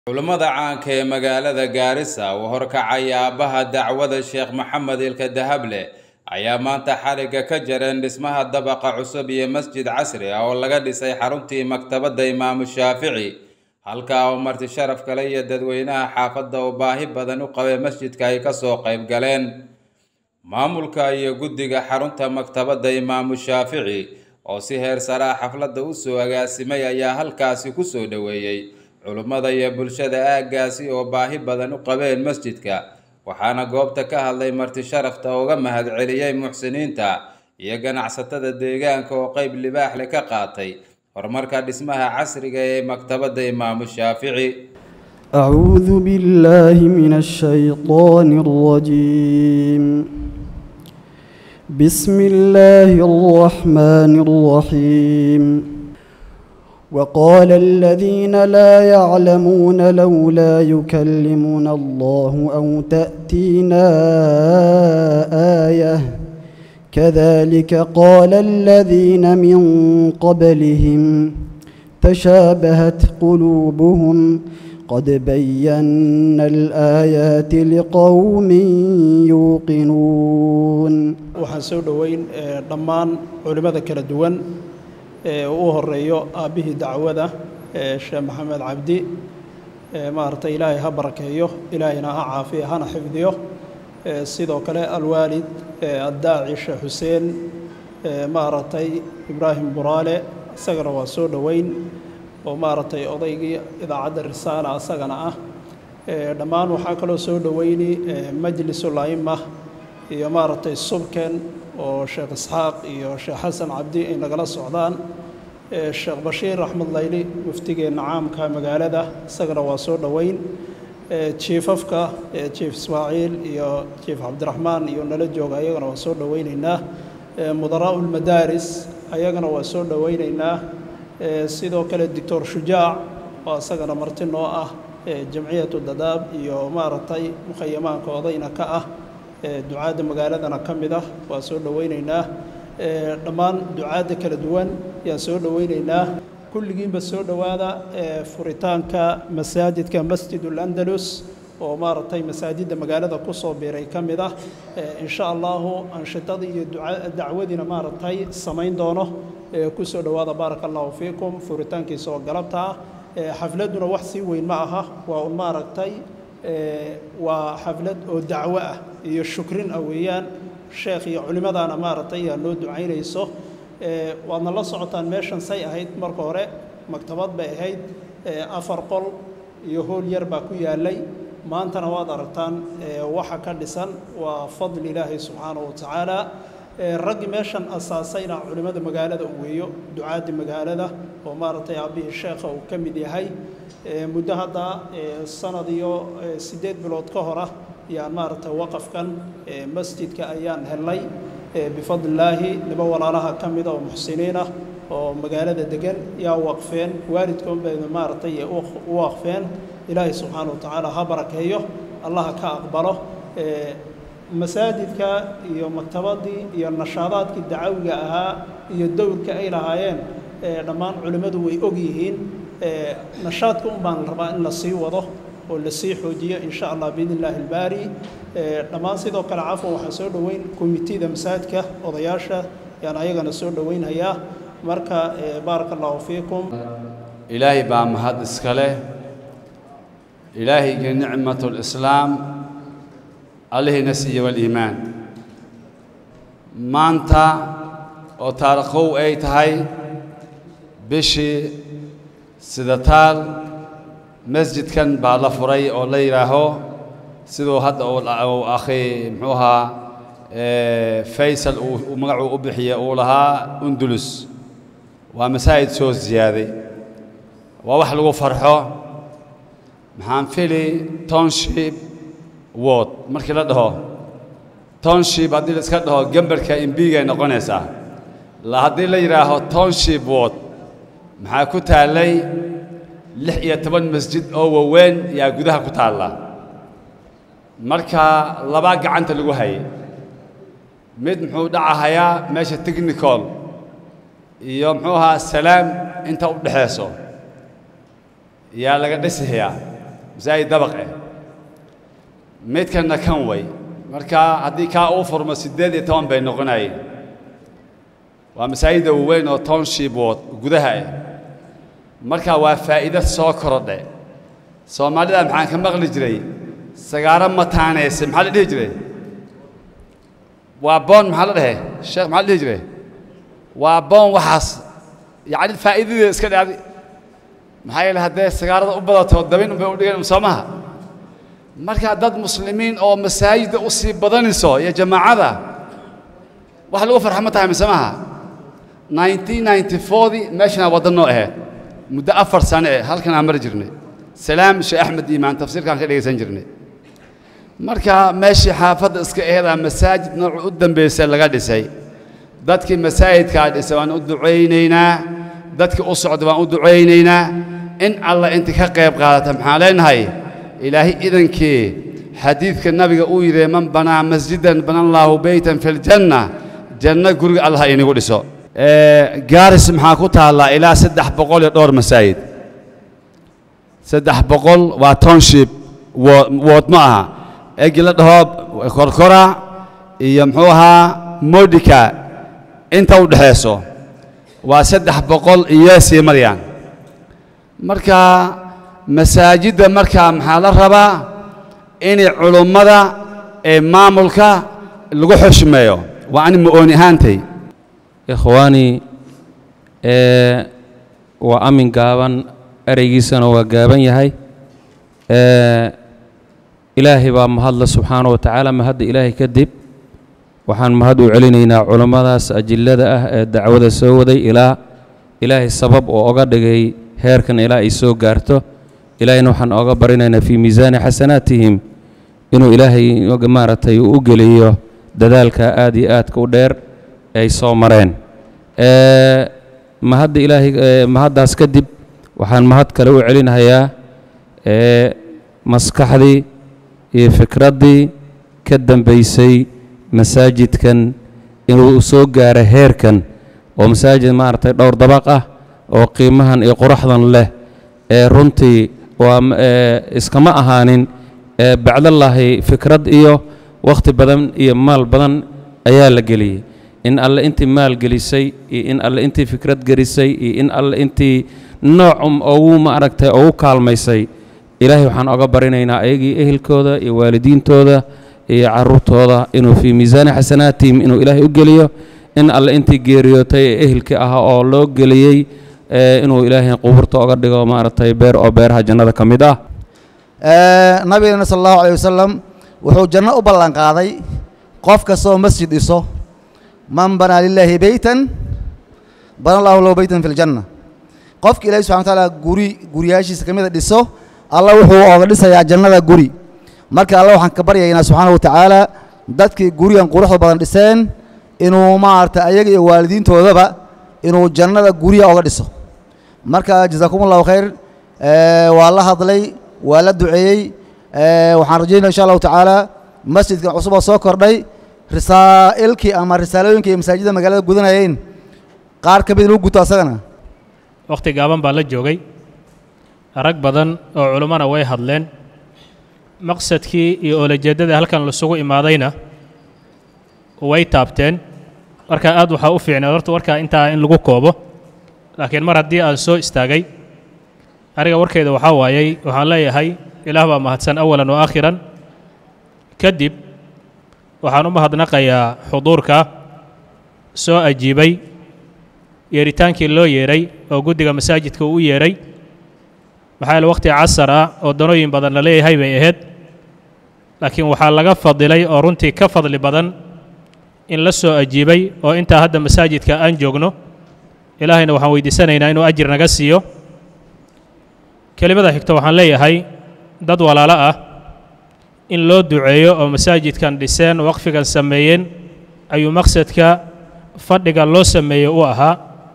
Culummada caanka ee magaalada Gaarisa oo horkacaya aabbaha dacwada Sheekh Maxamed Ilka Dahable ayaa maanta xarigga ka jareen dhismaha dabaqa cusub iyo masjid casri ah oo laga dhisay xaruntii maktabadda Imaamu Shaafici halkaa oo marti sharaf kale iyo dadweynaha xaafadda oo baahi badan u qabay masjidka ay ka soo qayb galeen maamulka iyo guddiga xarunta maktabadda Imaamu Shaafici oo si heer sare ah xafladda u soo agaasimay ayaa halkaasi ku soo dhoweeyey culummada iyo bulshada aaggaasi oo baahi badan u qabeen masjidka waxaana goobta ka hadlay marti sharafta uga mahadceliyey muxsiniinta iyo ganacsatada deegaanka oo qayb libaax leh ka qaatay horumarka dhismaha casriga ee maktabadda imaamu shaafici أعوذ بالله من الشيطان الرجيم بسم الله الرحمن الرحيم وقال الذين لا يعلمون لولا يكلمنا الله أو تأتينا آية كذلك قال الذين من قبلهم تشابهت قلوبهم قد بينا الآيات لقوم يوقنون waxaan soo dhoweyn dhammaan culimmada kala duwan ee u horeeyo aabbihii dacwada sheekh maxamed cabdi maaragtay ilaahay ha barakeeyo ilaahayna ha caafiya hana xifdiyo sidoo kale alwaalid addaaci sheekh xuseen maaragtay ibraahim buraale isagana waa soo dhoweyn oo maaragtay odaygii idaacadda risaala isagana ah dhammaan waxaa kaloo soo dhoweyni majlisul a'imma iyo maaragtay subken oo sheekh isxaaq iyo sheekh xasan cabdi ay nagala socdaan sheekh bashiir axmed layli muftigeenna caamka magaalada isagana waa soo dhoweyn jiifafka jiif ismaaciil iyo jiif cabdiraxmaan iyo nala jooga ayagana waa soo dhoweyneynaa mudaraa'u lmadaaris ayagana waa soo dhoweyneynaa sidoo kale doctor shujaac oo isagana marti noo ah jamciyatu dadaab iyo maaragtay mukhayamaanka odayna ka ah ducaadda magaaladana ka mid ah waa soo dhoweyneynaa dhammaan ducaadda kala duwan yaan soo dhoweyneynaa kulligiinba soo dhowaada furitaanka masaajidka masjidul andalus oo maaragtay masaajidda magaalada ku soo biiray ka mid ah insha allahu anshitadii iyo dacwadiina maaragtay samayn doono ku soo dhowaada baaraka allahu fiikum furitaankiisa oo galabta ah xafladduna wax sii weyn ma aha waa un maaragtay waa xaflad oo dacwo ah iyo shukrin ah weeyaan sheekh iyo culimmadaana maaragtay yaa noo ducaynayso waadna la socotaan meeshan say ahayd marka hore maktabad bay ahayd afar qol iyo hool yar baa ku yaallay maantana waad aragtaan waxa ka dhisan waa fadli ilaahi subxaanahu wa tacaala raggii meeshan asaasayna culimmada magaalada u weeyo ducaaddi magaalada oo maaragtay aabbihii sheekha uu ka mid yahay muddo hadda sanad iyo siddeed bilood ka hor ah yaan maaragtay waqafkan masjidka ayaan helnay bifadlillaahi nibo walaalaha ka mida oo muxsiniin ah oo magaalada degan yaa waqfeen waalidkoon bayna maaragtay u waqfeen ilaahay subxaana wa tacaala ha barakeeyo allaha ka aqbalo masaajidka iyo maktabaddii iyo nashaadaadkii dacawiga ahaa iyo dowrka ay lahaayeen dhammaan culimmadu way og yihiin nashaadka un baan rabaa in la sii wado oo la sii xoojiyo in sha allah biidn illaahi ilbaari dhammaan sidoo kale cafwan waxaa soo dhoweyn komitida masaajidka odayaasha yaan ayagana soo dhoweynhayaa marka baaraka allahu fiikum ilaahay baa mahad iska leh ilaahayga nicmatu lislaam allihiina siiye waliimaan maanta oo taariikhow ay tahay bishii sidataal masjidkan baa la furay oo la yidhaaho siduu hadda uu akhi muxuu ahaa faysal uu magacuu u bixiye uu lahaa undulus waa masaajid soo ziyaaday waa wax lagu farxo maxaan fili township word markii la dhaho township haddii la iska dhaho gembarka imbigay noqonaysaa haddii la yidhaaho township word maxaa ku taallay lix iyo toban masjid oo waaweyn yaa gudaha ku taalla marka labaa gacanta lagu hayay mid muxuu dhacahayaa meesha technical iyo muxuu ahaa salaam inta u dhexayso yaa laga dhisayaa masaajid dabaq eh midkanna kan way marka haddii kaa uu furmo siddeed iyo toban bay noqonayeen waa masaajidda waaweyn oo township wood gudaha ah marka waa faa'iido soo korodhe soomaalida maxaan ka maqli jiray sagaaro mataanayse maxaa la dhihi jiray waa boon maxaa la dhehe sheekh maxaa la dhihi jiray waa boon waxaas yacni faa'iidadeeda iska dhacday maxaa yeele haddee sagaarada u badato dabin unbay u dhigeen soo maha marka dad muslimiin oo masaajidda u sii badanayso iyo jamaacada wax lagu farxa ma tahay mise maha 1994dii meeshanaa waddan noo ahayd muddo afar sane eh halkan aan mari jirnay salaam sheekh axmed iimaan tafsiirkaan ka dhegaysan jirnay marka meeshii xaafadda iska aheedaa masaajid noocu u dambaysay laga dhisay dadkii masaajidkaa dhisay waan u ducaynaynaa dadkii u socda waan u ducaynaynaa in alla inta ka qayb qaadata maxaan leenahay ilaahay idankii xadiidka nabiga uu yidhi man banaa masjidan bana allaahu beytan fi ljanna janno guriga allah inigu dhiso gaaris maxaa ku taallaa ilaa saddex boqol iyo dhowr masaajid saddex boqol waa township wood ma aha egi la dhaho korkora iyo muxuu ahaa modika inta u dhexayso waa saddex boqol iyo sii maryaan marka masaajidda markaa maxaa la rabaa inay culummada ee maamulka lagu xushmeeyo waa ani ma-ooni ahaantay ikhwaani ee waa amin gaaban ereygiisana waa gaaban yahay ee ilaahay baa mahadla subxaana wa tacaala mahadda ilaahay kadib waxaan mahad u celinaynaa culummadaas ajillada ah ee dacwada soo waday ilaa ilaahay sabab oo oga dhigay heerkan ilaa ay soo gaarto ilaahayna waxaan oga barinaynaa fii miisaani xasanaatihim inuu ilaahay maaragtay u geliyo dadaalka aad iyo aadka u dheer ay soo mareen mahadda ilaahay mahaddaas kadib waxaan mahad kale u celinayaa maskaxdii iyo fikraddii ka dambaysay masaajidkan inuu soo gaaro heerkan oo masaajid maaragtay dhowr dabaq ah oo qiimahan iyo quraxdan leh ee runtii waa iskama ahaanin bacdallaahi fikrad iyo wakhti badan iyo maal badan ayaa la geliyey in alle intii maal gelisay iyo in alle intii fikrad gelisay iyo in alle intii noocum ugu maaragtay ugu kaalmaysay ilaahay waxaan oga barinaynaa ayagii ehelkooda iyo waalidiintooda iyo carruurtooda inuu fii miisaani xasanaatihim inuu ilaahay u geliyo in alle intii geeriyootay ee ehelkii ahaa oo loo geliyey inuu ilaahay qubuurta oga dhigo maaragtay beer oo beeraha jannada ka mid ah nabigeena sala allahu alayh wasalam wuxuu janno u ballan qaaday qof kastoo masjid dhiso man banaa lilaahi beytan bana allahu lahu beytan fi ljanna qofka ilahi subxana watacaala guri guriyaashiisa ka mida dhiso alla wuxuu oga dhisayaa jannada guri marka alla waxaan ka baryaynaa subxaana wa tacaala dadkii gurigan quruxda badan dhiseen inuu maaragta ayaga iyo waalidiintoodaba inuu jannada gurya oga dhiso marka jasaakum allahu khayr waa la hadlay waa la duceeyey waxaan rajaynaya insha allahu tacaala masjidkan cusub oo soo kordhay risaa'ilkii ama risaalooyinkii iyo masaajidda magaalada gudanayeen qaar ka mid lagu guto asagana wakhti gaaban baa la joogay rag badan oo culummana way hadleen maqsadkii iyo oolajeeddada halkan lasugu imaadayna way taabteen marka aad waxaa u fiicnay horta warkaa intaa in lagu koobo laakiin mar haddii aan soo istaagay aniga warkeeda waxaa waayey waxaan leeyahay ilaah baa mahadsan awalan wa aakhiran kadib waxaan u mahadnaqayaa xuduurka soo ajiibay yeeritaankii loo yeeray oo guddiga masaajidka uu u yeeray maxaa yaele wakhti casar ah oo danooyin badan la leeyahay bay ahayd laakiin waxaa laga fadilay oo runtii ka fadli badan in la soo ajiibay oo intaa hadda masaajidka aan joogno ilaahayna waxaan weydiisanaynaa inuu ajir naga siiyo kelimada xigto waxaan leeyahay dad walaalo ah in loo duceeyo oo masaajidkan dhiseen waqfigan sameeyeen ayuu maqsadka fadhiga loo sameeyey u ahaa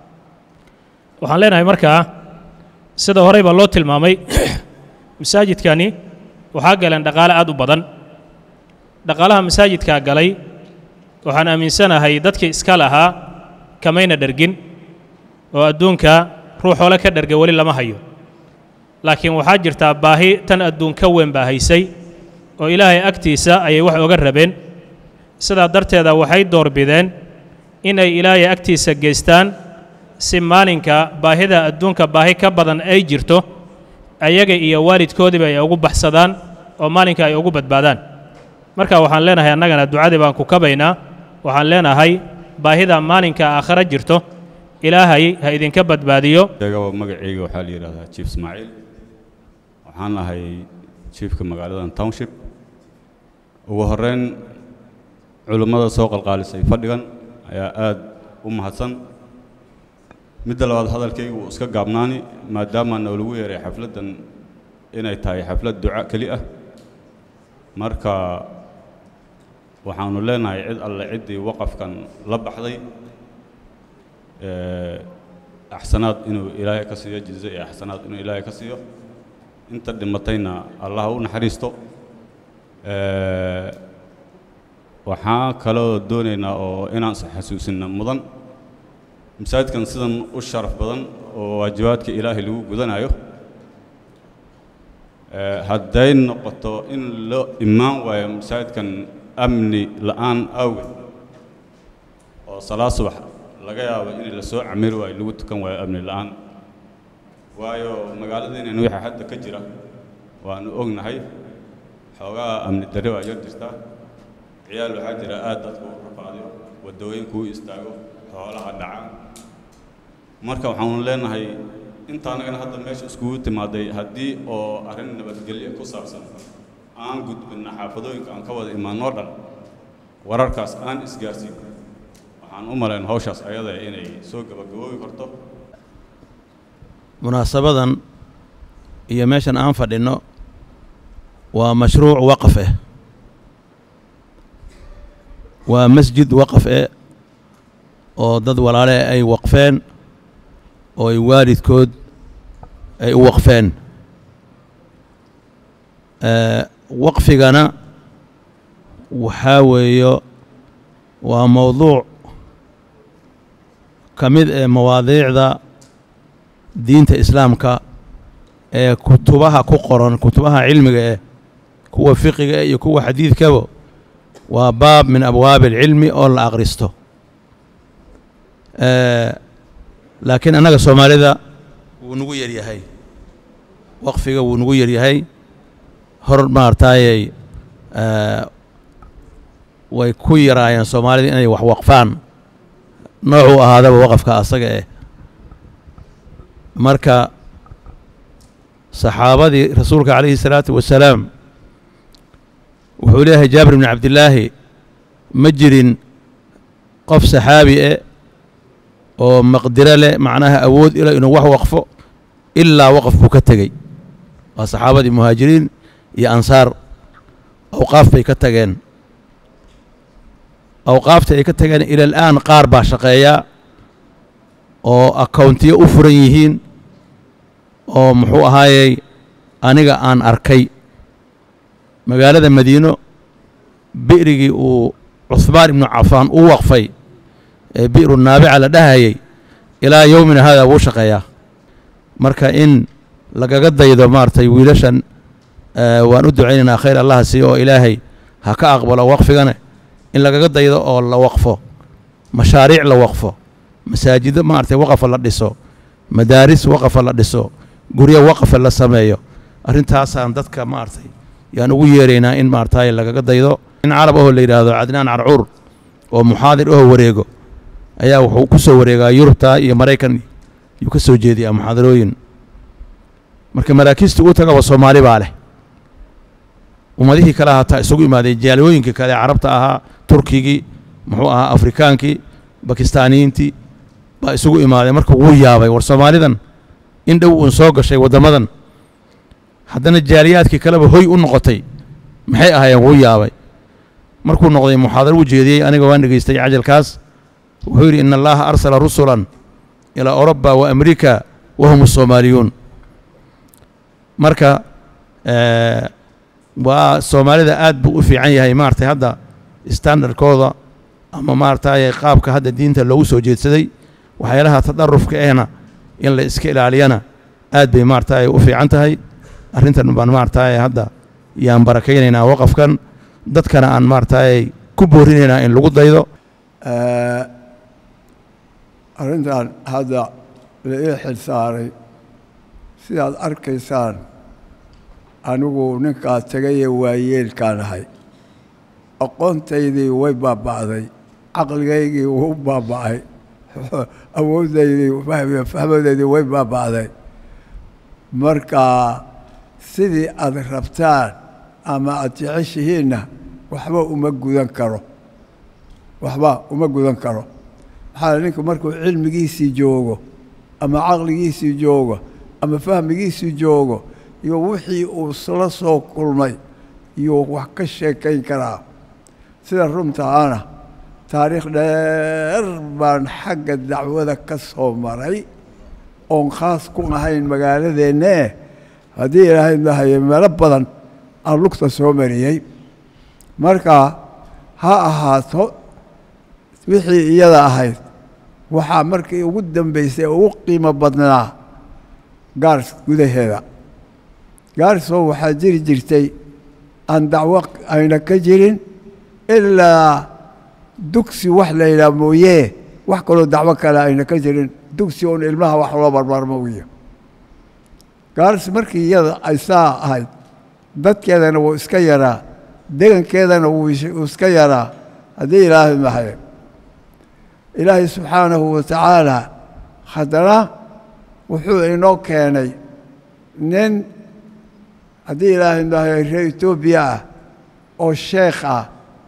waxaan leenahay markaa sida horey baa loo tilmaamay masaajidkani waxaa galeen dhaqaale aad u badan dhaqaalaha masaajidkaa galay waxaan aaminsanahay dadkii iska lahaa kamayna dhergin oo adduunka ruux hole ka dherga weli lama hayo laakiin waxaa jirtaa baahi tan adduun ka weyn baa haysay oo ilaahay agtiisa ayay wax oga rabeen sidaa darteeda waxay doorbideen inay ilaahay agtiisa geystaan si maalinka baahida adduunka baahi ka badan ay jirto ayaga iyo waalidkoodiiba ay ugu baxsadaan oo maalinka ay ugu badbaadaan marka waxaan leenahay annagana ducadii baan ku kabaynaa waxaan leenahay baahida maalinka aakhare jirto ilaahay ha idinka badbaadiyo sheegaba magacayga waxaa la yidhahdaa jief ismaaciil waxaan ahay jiefka magaaladan township ugu horreyn culimmada soo qalqaalisay fadhigan ayaa aad u mahadsan midda labaad hadalkayga wuu iska gaabnaani maadaama noolagu yeeray xafladdan inay tahay xaflad duca keli ah marka waxaanu leenahay cid alle ciddii waqafkan la baxday axsanaad inuu ilaahay ka siiyo jize iyo axsanaad inuu ilaahay ka siiyo inta dhimatayna allah u naxariisto waxaan kaloo doonaynaa oo inaan isxasuusinna mudan masaajidkan sidan u sharaf badan oo waajibaadka ilaahay lagu gudanayo hadday noqoto in loo imaan waayo masaajidkan amni la'aan awgeed oo salaad subax laga yaabo in la soo camiri waayo lagu tukan waayo amni la'aan waayo magaaladiinan waxa hadda ka jira waanu ognahay xoogaa amni darre waa yar jirtaa ciyaal waxaa jira aad dadku u rafaadiyo waddooyinku u istaago xoolaha dhaca marka waxaanu leenahay inta annagana hadda meesha iskugu timaaday haddii oo arrin nabadgelyo ku saabsan aan gudbinna xaafadooyinka aan ka wada imaanoo dhan wararkaas aan isgaarsiin waxaan u malayn hawshaas ayada inay soo gabagaboobi karto munaasabadan iyo meeshan aan fadhinno waa mashruuc waqaf eh waa masjid waqaf eh oo dad walaale ay waqfeen oo ay waalidkood ay u waqfeen waqfigana waxaa weeyo waa mowduuc ka mid ee mawaadiicda diinta islaamka ee kutubaha ku qoran kutubaha cilmiga eh kuwa fiqiga eh iyo kuwa xadiidkaba waa baab min abwaabi alcilmi oo la akhristo laakiin annaga soomaalida wuu nagu yaryahay waqfiga wuu nagu yaryahay hor maartaayey way ku yaraayeen soomaalida inay wax waqfaan noocuu ahaadaba waqafka asaga eh marka saxaabadii rasuulka calayhi salaatu wasalaam wuxuu leeyahay jaabir bni cabdillaahi ma jirin qof saxaabi eh oo maqdiro leh macnaha awood ila inuu wax waqfo ilaa waqaf buu ka tegey waa saxaabadii muhaajiriin iyo ansaar awqaaf bay ka tageen awqaafta ay ka tageen ila al'aan qaar baa shaqeeyaa oo akowntiyo u furan yihiin oo muxuu ahaayey aniga aan arkay magaalada madiino bi'rigii uu cuhmaan ibnu cafaan u waqfay ee bi'ru naabica la dhahayey ilaa yowmina haadaa wuu shaqeeyaa marka in lagaga daydo maaragtay wiilashan waan u ducaynaynaa khayr allaha siiyo oo ilaahay ha ka aqbalo waqfigane in lagaga daydo oo la waqfo mashaariic la waqfo masaajido maaragtay waqafa la dhiso madaaris waqafa la dhiso guryo waqafa la sameeyo arrintaasaan dadka maaragtay yaan ugu yeeraynaa in maaragtay lagaga daydo in carab ahoo la yidhaahdo cadnaan carcuur oo muxaadir ahoo wareego ayaa wuxuu ku soo wareegaa yurubta iyo maraykan yuu ka soo jeediyaa muxaadarooyin marka maraakiista uu tagaba soomaali baa leh ummadihii kale hataa isugu imaadeen jaalooyinkii kale carabta ahaa turkigii muxuu ahaa afrikaankii bakistaaniyiintii baa isugu imaadeen marka wuu yaabay war soomaalidan in dhow uun soo gashay waddamadan haddana jaaliyaadkii kaleba hoy u noqotay maxay ahaayeen wuu yaabay markuu noqday muxaadaro u jeediyey aniga waan dhegaystay cajalkaas wuxuu yidhi ina allaha arsala rusulan ilaa oroba wa amriika wa hum asoomaaliyuun marka waa soomaalida aad buu u fiican yahay maaragtay hadda standardkooda ama maaragtay qaabka hadda diinta loogu soo jeedsaday waxyaalaha tadarufka ehna in la iska ilaaliyana aad bay maaragtay u fiican tahay arrintan baan maaragtay hadda yaan barakaynaynaa waqafkan dadkana aan maaragtay ku boorinaynaa in lagu daydo arrintan hadda la ii xil saaray sidaad arkaysaan anigu ninkaa tegayee waayeelkaan ahay aqoontaydii way baaba'day caqligaygii wuu baaba'ay awooddaydii fahmadeydii way baaba'day marka sidii aad rabtaan ama aad jeceshihiinna waxba uma gudan karo waxba uma gudan karo maxaa ninku markuu cilmigiisii joogo ama caqligiisii joogo ama fahmigiisii joogo iyo wixii uu isla soo kulmay iyuu wax ka sheekayn karaa sida runtaana taariikh dheer baan xagga dacwada ka soo maray oon khaas ku ahayn magaaladeennee haddii ilaahay dahaye meelo badan aan lugta soo mariyey marka ha ahaato wixii iyada ahayd waxaa markii ugu dambaysay ugu qiimo badnaa gaars gudaheeda gaarso waxaa jiri jirtay aan dacwo ayna ka jirin ilaa dugsi wax la yidhaha mooyee wax kaloo dacwo kale ayna ka jirin dugsi uun ilmaha wax loo barbaarmo wiyo gaars markii iyada ay saa ahayd dadkeedana wuu iska yaraa degankeedana wuu iska yaraa haddii ilaahay mahaye ilaahay subxaanahu wa tacaala haddana wuxuu inoo keenay nin haddii ilaahay mahaye reer etoobiya ah oo sheekh ah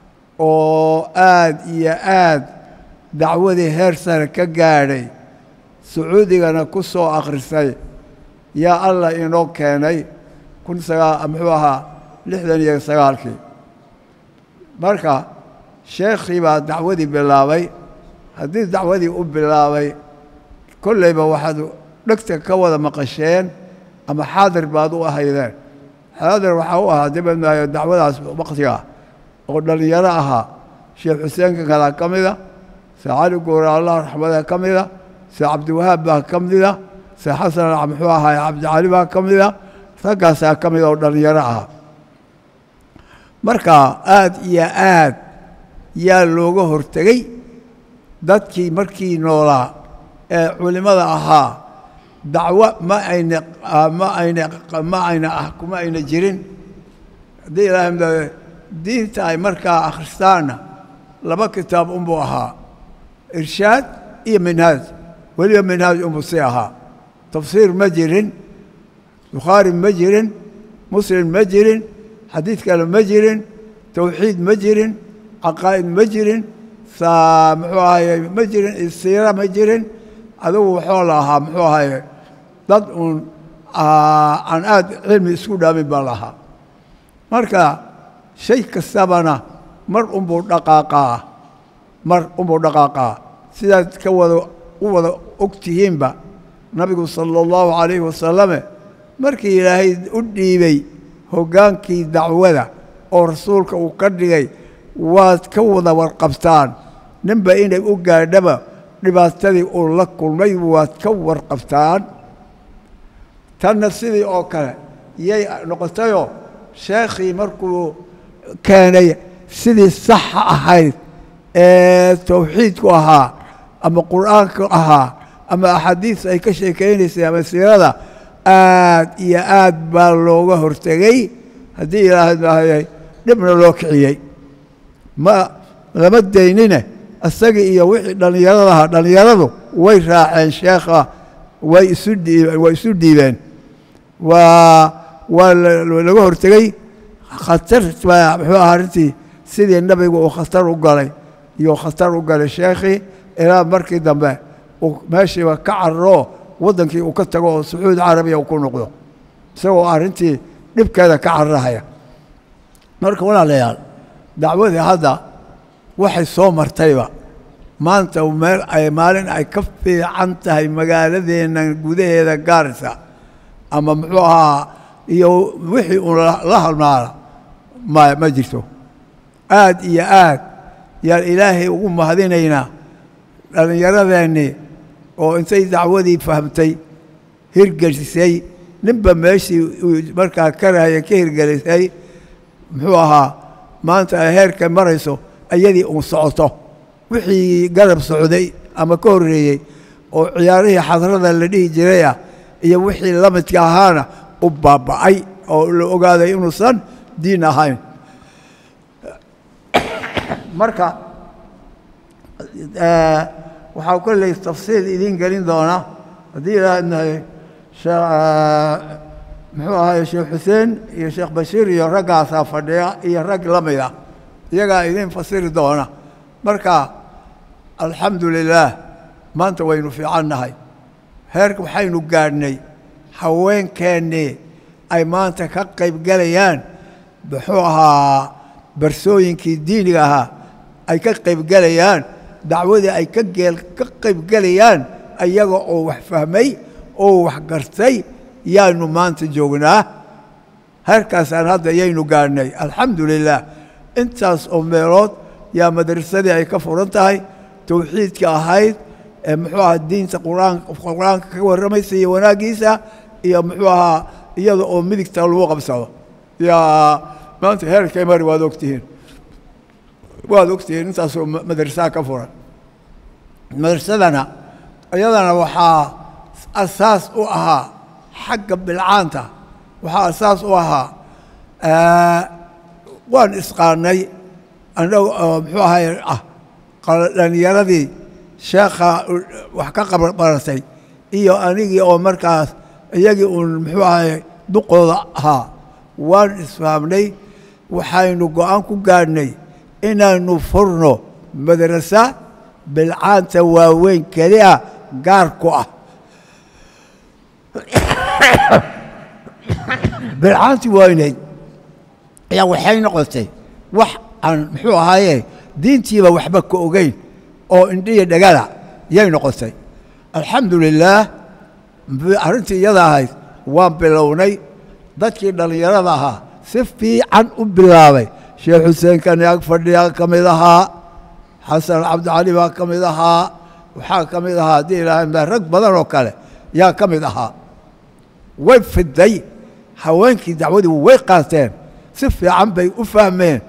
oo aad iyo aad dacwadii heer sare ka gaadhay sacuudigana ku soo akhrisay yaa allah inoo keenay kun sagaa muxuu ahaa lixdan iyo sagaalkii marka sheekhii baa dacwadii bilaabay haddii dacwadii u bilaabay kollayba waxaad dhegta ka wada maqasheen ama xaadir baad u ahaydeen xaadir waxaa u ahaa dibadmaayo dacwadaas waktiga oo dhallinyaro ahaa sheekh xuseenka kalaa ka mida see cali guura allah raxmada ka mida see cabdiwahaab baa ka mida see xasan muxuu ahaay cabdicali baa ka mida raggaasaa ka mida oo dhallinyaro ahaa marka aad iyo aad yaa looga hortegey dadkii markii noolaa ee culimmada ahaa dacwo ma ayna ma ayna ma ayna ah kuma ayna jirin haddii ilaahay mda diinta ay markaa akhristaanna laba kitaab unbuu ahaa irshaad iyo minhaaj weliba minhaaj unbuu si ahaa tafsiir ma jirin bukhaari ma jirin muslim ma jirin xadiid kale ma jirin towxiid ma jirin caqaa'id ma jirin saa muxuu ahaye ma jirin siira ma jirin adigu waxoo la ahaa muxuu ahaye dad uun aan aad cilmi isku dhaamin baa lahaa marka shay kastabana mar unbuu dhaqaaqaa mar unbuu dhaqaaqaa sidaad ka wada u wada og tihiinba nabigu sala allahu calayhi wasalame markii ilaahay u dhiibay hoggaankii dacwada oo rasuulka uu ka dhigay waad ka wada warqabtaan ninba inay u gaadhaba dhibaatadii uu la kulmay waad ka warqabtaan tanna sidii oo kale yay noqotayoo sheekhii markuu keenay sidii saxa ahayd ee towxiidku ahaa ama qur'aanku ahaa ama axaadiis ay ka sheekaynaysay ama siirada aad iyo aad baa looga hortegey haddii ilaahay maahayay dhibna loo kiciyey ma lama daynine isagii iyo wixii dhallinyarada ahaa dhallinyaradu way raaceen sheekha way isu dhiibeen way isu dhiibeen waa waa laga hortegey khatar baa muxuu ahaa arrintii sidii nabigu uu khatar u galay iyo khatar u galay sheekhii ilaa markii dambe uu meeshiiba ka cararoo waddankii uu ka tago oo sacuudi carabiya uu ku noqdo isagoo arrintii dhibkeeda ka cararahaya marka walaalayaal dacwadii hadda waxay soo martayba maanta meel ay maalin ay ka fiican tahay magaaladeenna gudaheeda gaarisa ama muxuu ahaa iyo wixii uun la halmaala ma ma jirto aad iyo aad yaan ilaahay ugu mahadinaynaa dhallinyaradeenni oo intay dacwadii fahamtay hirgelisay ninba meeshii uu markaa karahaya ka hirgelisay muxuu ahaa maanta ay heerka marayso ayadii uun socoto wixii garab socday ama ka horreeyey oo ciyaarihii xadrada la dhihi jiray ah iyo wixii la midka ahaana u baaba'ay oo la ogaaday inuusan diin ahayn marka waxaa kolley tafsiil idiin gelin doona haddii ilaahnahay muxuu ahaye sheekh xuseen iyo sheekh bashiir iyo raggaasaa fadhiya iyo rag la mid ah iyagaa idiin fasiri doona marka alxamdu lilaah maanta waynu fiicannahay heer waxaynu gaadhnay haweenkeennii ay maanta ka qaybgelayaan muxuu ahaa barsooyinkii diiniga ahaa ay ka qaybgelayaan dacwadii ay ka geel ka qaybgelayaan ayaga oo wax fahmay oo wax gartay yaanu maanta joognaa heerkaasaan hadda yaynu gaadhnay alxamdu lilaah intaas oo meelood yaa madrasadii ay ka furan tahay towxiidka ahayd ee muxuu ahaa diinta quraan qur-aanka ka warramaysa iyo wanaaggiisa iyo muxuu ahaa iyada oo midigta lagu qabsado yaa maanta heerkay mari waad ogtihiin waad ogtihiin intaasoo madrasaha ka furan madrasadana iyadana waxaa asaas u ahaa xagga bilcaanta waxaa asaas u ahaa waan isqaanay annaga oo muxuu ahay ah dhalinyaradii sheekha wax ka qabaratay iyo anigii oo markaas iyagii uun muxuu ahay duqooda ahaa waan isfahamnay waxaynu go-aan ku gaadhnay inaanu furno madrasa bilcaanta waaweyn keli ah gaar ku ah bilcaantii waynayd ayaa waxay noqotay wax aan muxuu ahaaye diintiiba waxba ka ogeyn oo indhiya dhagala yay noqotay alxamdu lilaah arrintii iyada ahayd waan bilownay dadkii dhallinyarada ahaa si fiican u bilaabay sheekh xuseen kani ag fadhiyaa ka mid ahaa xasan cabdicali baa ka mid ahaa waxaa ka mid ahaa haddii ilaahay rag badan oo kale yaa ka mid ahaa way fiday haweenkii dacwadii way qaateen si fiican bay u fahmeen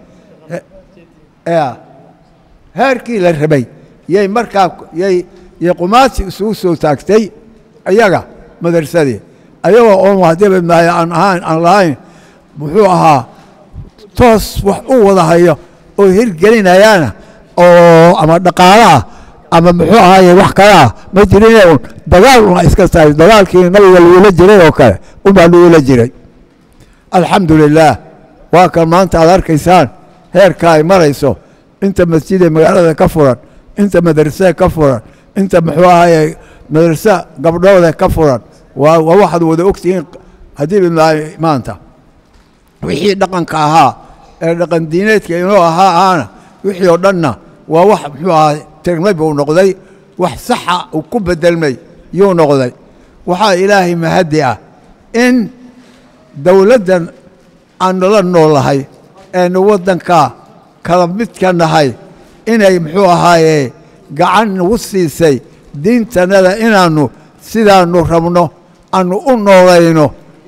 heerkii la rabay yay markaa yay yay qumaasi isugu soo taagtay iyaga madarsadii ayagoo oon haddiiba maayo aan ahaan aan lahayn muxuu ahaa toos wax u wada hayo oo hirgelinayaana oo ama dhaqaalo ah ama muxuu ahaaye wax kale ah ma jirine un dagaal una iska tahay dagaalkii nabiga lagula jiray oo kale unbaa lagula jiray alxamdu lilaah waa kan maanta aad arkaysaan heerka ay marayso inta masjidee magaalada ka furan inta madrasee ka furan inta muxuu ahaaye madrase gabdhooda ka furan waa waa waxaad wada ogtihiin haddii bimaayo maanta wixii dhaqanka ahaa ee dhaqan diineedka inoo ahaa aana wixii oo dhanna waa wax muxuu ahaa tirmay buu noqday wax saxa uu ku bedelmay yuu noqday waxaa ilaahay mahaddi ah in dowladdan aanu la noolahay eenu waddanka kala midka nahay inay muxuu ahaaye gacan nagu siisay diintanada inaannu sidaannu rabno aanu u noolayno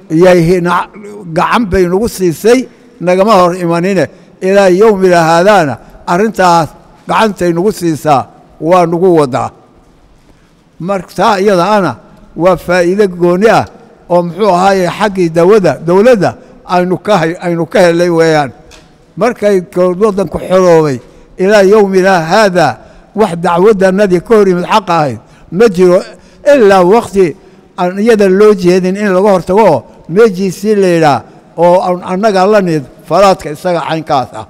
gacan bay nagu siisay nagama hor imanine ilaa yowmila haadaana arrintaas gacantay nagu siisaa waa nagu wadaa martaa iyada ana waa faa'iide gooni ah oo muxuu ahaaye xaggii dawada dowladda aynu ka aynu ka helay weeyaan markay waddanku xoroobay ilaa yowmina haada wax dacwadanadii ka hor yimid xaqa ahayd ma jiro ilaa wakti aan iyada loo jeedin in laga hortago oo meejiisii la yidhaah oo aan annaga la nid falaadka isaga caynkaas ah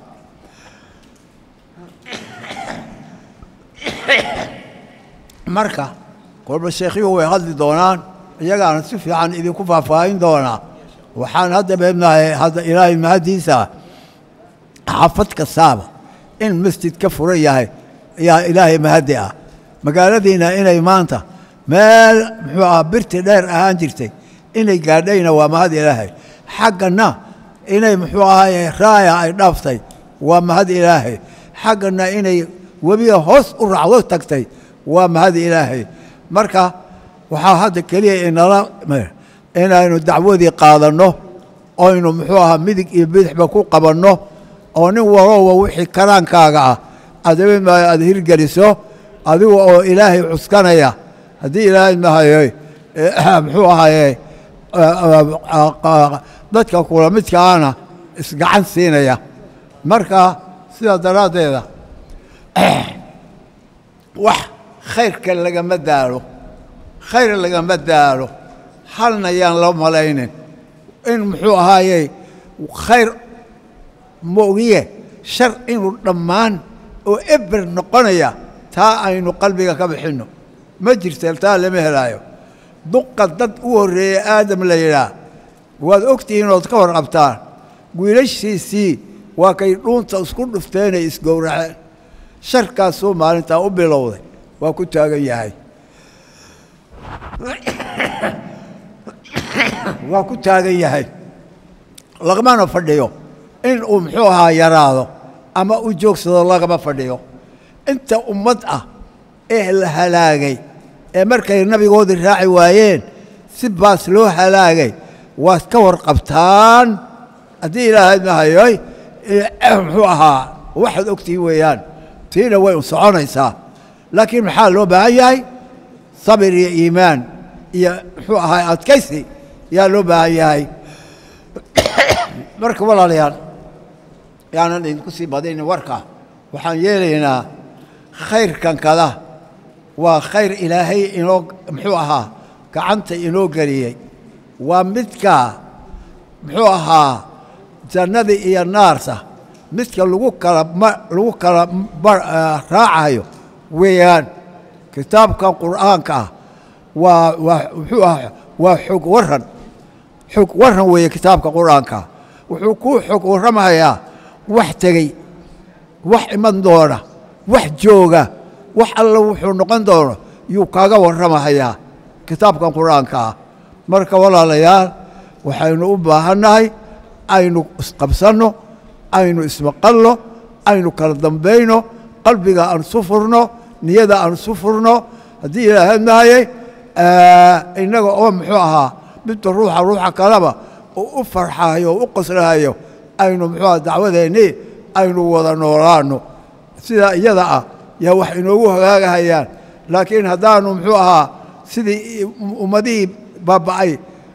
marka kolba sheekhyuhu way hadli doonaan iyagaana si fiican idinku faahfaahin doonaa waxaan hadda beebnahay hadda ilaahay mahaddiisa xaafad kastaaba in masjid ka furan yahay yaa ilaahay mahaddi ah magaaladiina inay maanta meel muxuu aha birti dheer ahaan jirtay inay gaadhayna waa mahad ilaahay xaggana inay muxuu ahaye raaya ay dhaaftay waa mahad ilaahay xaggana inay webiga hoos u raacdo tagtay waa mahad ilaahay marka waxaa hadda keliya inala inaynu dacwadii qaadanno oynu muxuu ahaa midig iyo bidixba ku qabanno oo nin walooba wixii karaankaaga ah adabin maayo aada hirgeliso adiga oo ilaahay cuskanaya haddii ilaahay mahayo muxuu ahaye dadka kula midkaana isgacan siinaya marka sidaa daraaddeeda wax khayrka lagama daalo khayr lagama daalo halna yaan la malaynin in muxuu ahaaye khayr moogiye shar inuu dhammaan oo eber noqonaya taa aynu qalbiga ka bixinno ma jirta taa lama helaayo duqa dad u horreeya aadam la yidhaah waad ogtihiin ood ka warqabtaan wiilashiisii waa kay dhuunta isku dhufteenay isgowraceen sharkaasuu maalintaa u bilowday waa ku taagan yahay waa ku taagan yahay lagamana fadhiyo in uu muxuu ahaa yaraado ama u joogsado lagama fadhiyo inta ummad ah ee la halaagay ee markay nabigoodii raaci waayeen si baas loo halaagay waad ka warqabtaan haddii ilaahay mahayoy muxuu ahaa waxaad ogtihiin weeyaan tiina way u soconaysaa laakiin maxaa loo baahan yahay sabir iyo iimaan iyo muxuu ahaa adkaysi yaa loo baahan yahay marka walaalayaal yaanan idinku sii badinin warka waxaan yeelaynaa khayrkan kada waa khayr ilaahay inoo muxuu ahaa gacanta inoo geliyey waa midka muxuu ahaa jannadii iyo naarta midka lagu kala lagu kala raacayo weeyaan kitaabkan qur'aanka ah waa waa muxuu ahaa waa xog waran xog waran weeye kitaabka qur'aanka wuxuu kuu xog warramayaa wax tegey wax iman doona wax jooga wax alla wuxuu noqon doono yuu kaaga warramahayaa kitaabkan qur'aanka ah marka walaalayaal waxaynu u baahannahay aynu isqabsanno aynu ismaqalno aynu kala dambayno qalbiga aan isu furno niyada aan isu furno haddii ilaahay mahayey innaga oo muxuu ahaa midba ruuxa ruuxa kaleba uu u farxayo o u qoslahayo aynu muxuu aha dacwadeennii aynu wada noolaanno sidaa iyada ah yaa wax inoogu hagaagahayaan laakiin haddaanu muxuu ahaa sidii ummadihii baaba'ay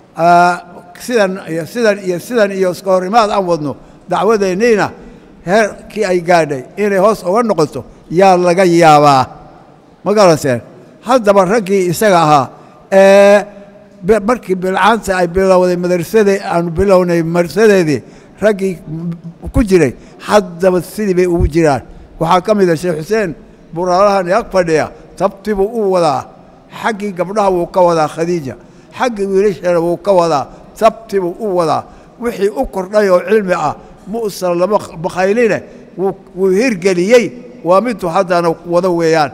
sidan iyo sidan iyo sidan iyo iska horimaad aan wadno dacwadeenniina heerkii ay gaadhay inay hoos uga noqoto yaa laga yaabaa ma garanseen haddaba raggii isaga ahaa ee markii bilcaanta ay bilowday madarsadee aanu bilownay marsadeedii raggii ku jiray haddaba sidii bay ugu jiraan waxaa ka mid a sheekh xuseen buraalahan ag fadhiya tabtibuu u wadaa xaggii gabdhaha wuu ka wadaa khadiija xaggii wiilashana wuu ka wadaa tabtibuu u wadaa wixii u kordhay oo cilmi ah mu'san lama bakhayline wuu hirgeliyey waa miduu haddana wado weeyaan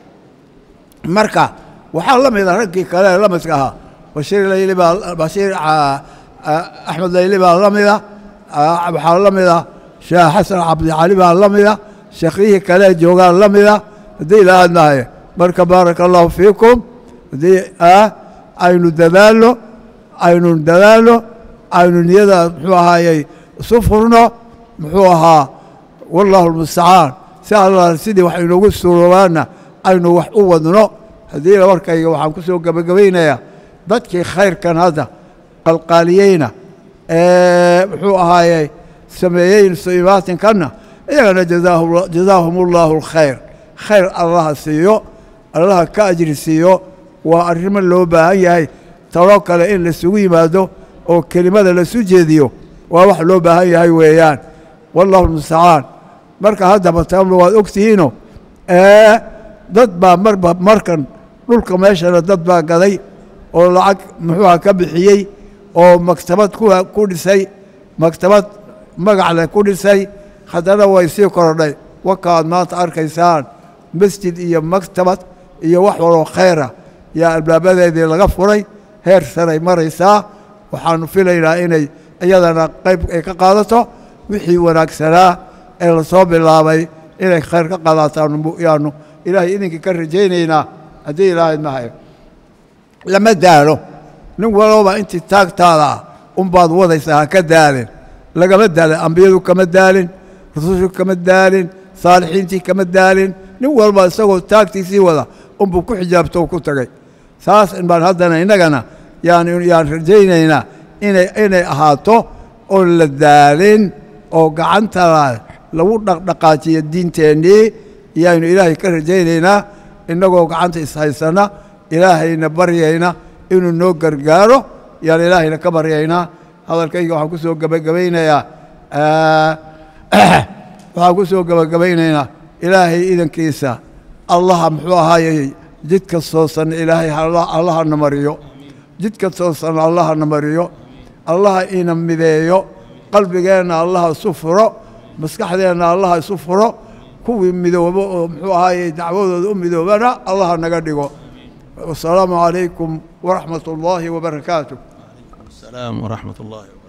marka waxaa la mida raggii kale la midka ahaa bashiir layli baa bashiir axmed layli baa la mida waxaa la mida sheekh xasan cabdicali baa la mida sheekhyihii kale joogaa la mida haddii ilaahaad mahaye marka baaraka allahu fiikum haddii aynu dadaalno aynu dadaalno aynu niyada muxuu ahaayey isu furno muxuu ahaa wallahu almustacaan si alla sidii wax inoogu suuroobaana aynu wax u wadno haddiina warkayga waxaan ku soo gebagabaynayaa dadkii khayrkan hadda qalqaaliyeyna ee muxuu ahaayey sameeyey suimaatinkanna iyagana jazaahum ullahu alkhayr khayr allaha siiyo allaha ka ajri siiyo waa arrimo loo baahan yahay taloo kale in laisugu yimaado oo kelimada lasu jeediyo waa wax loo baahan yahay weeyaan wallahu almustacaan marka haddaba taamna waad ogtihiino dad baa marba markan dhulka meeshana dad baa gaday oo lacag muxuuha ka bixiyey oo maktabad ku dhisay maktabad magac leh ku dhisay haddana way sii korodhay wakaad maanta arkaysaan masjid iyo maktabad iyo wax waloo khayra yaa albaabadeedii laga furay heer saray maraysaa waxaanu filaynaa inay iyadana qayb ay ka qaadato wixii wanaagsanaa ee lasoo bilaabay inay khayr ka qaadataan yaanu ilaahay idinkii ka rajaynaynaa haddii ilaahay mahayo lama daalo nin walooba intii taagtaada ah unbaad wadaysaa ha ka daalin lagama daalin ambiyadu kama daalin rusushu kama daalin saalixiintii kama daalin nin walba isagoo taagtiisii wada unbuu ku xijaabto oo ku tagay saas baan haddana innagana yaan yaan rajaynaynaa inay inay ahaato oon la daalin oo gacantana lagu dhaqdhaqaajiyo diinteennii yaanu ilaahay ka rajaynaynaa innagoo gacanta ishaysana ilaahayna baryayna inuu noo gargaaro yaan ilaahayna ka baryaynaa hadalkayga waxaan ku soo gebagabaynayaa waxaan ku soo gebagabaynaynaa ilaahay idankiisa allaha muxuu ahaayey jidka soosan ilaahay allahana mariyo jidka soosan allahana mariyo allaha ina mideeyo qalbigeenna allaha isu furo maskaxdeenna allaha isu furo kuwii midoobo oo muxuu ahaayey dacwadooda u midoobana allaha naga dhigo wasalaamu calaykum waraxmat ullaahi wabarakaatu السلام ورحمة الله وبركاته